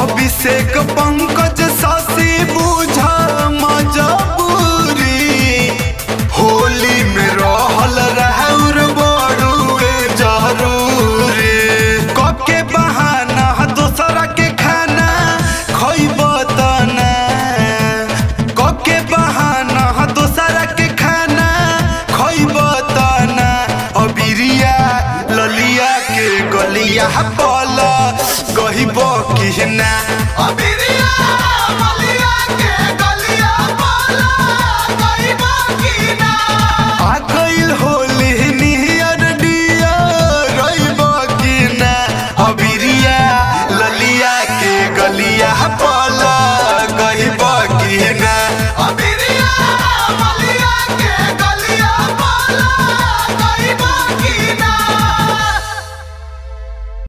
अभिषेक पंकज शशि बुझा मजबूरी होली में रहल रहौर बड़ुए जरूरी कब के बहाना दोसरा के खाना खइब तना कब के बहाना दोसरा के खाना खइब तना अबिरिया ललिया के गलिया पल गहिब कि ना अबिरिया